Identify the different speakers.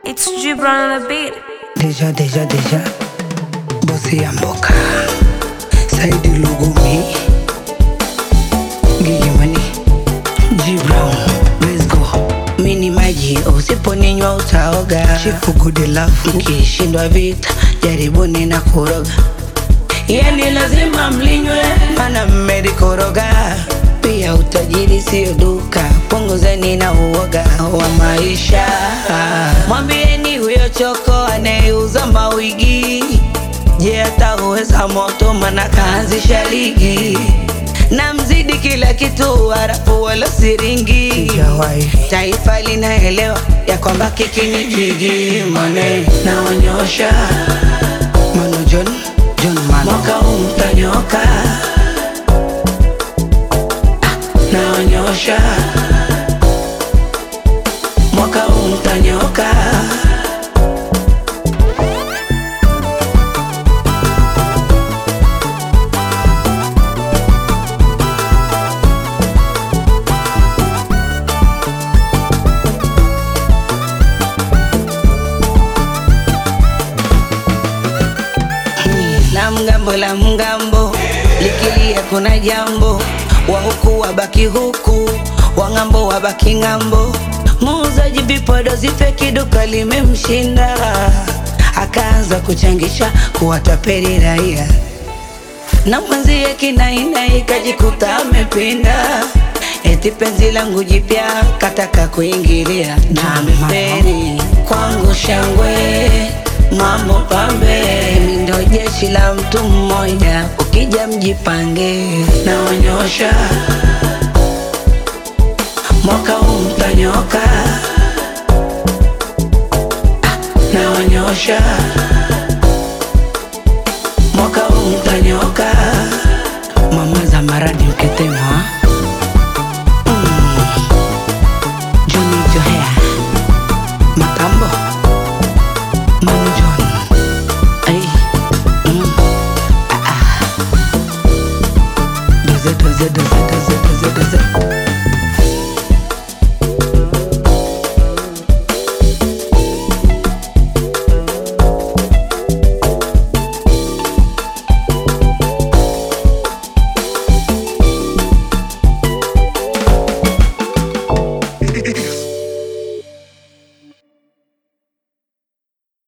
Speaker 1: It's Gibran on the beat.
Speaker 2: Deja, deja, deja. Bosi ya mboka. Saidi Lugumi. Gigi Money. G Brown. Let's go. Mini maji usiponinywa utaoga. Chifu good love. Mkishindwa vita jaribuni na kuroga. Yani lazima mlinywe, mana mmelikoroga. Pia utajiri sio duka, punguzeni na uoga wa maisha. Mwambieni huyo choko anayeuza mawigi, je, atauweza moto? Mana kaanzisha ligi na mzidi kila kitu, harafu wala siringi. Taifa linaelewa ya kwamba kiki ni jigi, mane naonyosha Mano John, John Mano. Mwaka huu mtanyoka, naonyosha. Mwaka huu mtanyoka. na mgambo la mgambo likilia kuna jambo wa huku wabaki huku wa ng'ambo wabaki ng'ambo muuzaji vipodozi feki duka limemshinda akaanza kuchangisha kuwatapeli raia na mwenzie kinainai kajikuta amepinda eti penzi langu jipya kataka kuingilia na ameferi kwangu shangwe mambo pambe Mimi ndo jeshi la mtu mmoja ukija mjipange naonyosha mwaka huu mtanyoka Ah, naonyosha mwaka huu mtanyoka mama za maradi ukitema mm. Johnny Johea Makambo Manu John Ay mm. ah, ah. Doze doze doze doze doze doze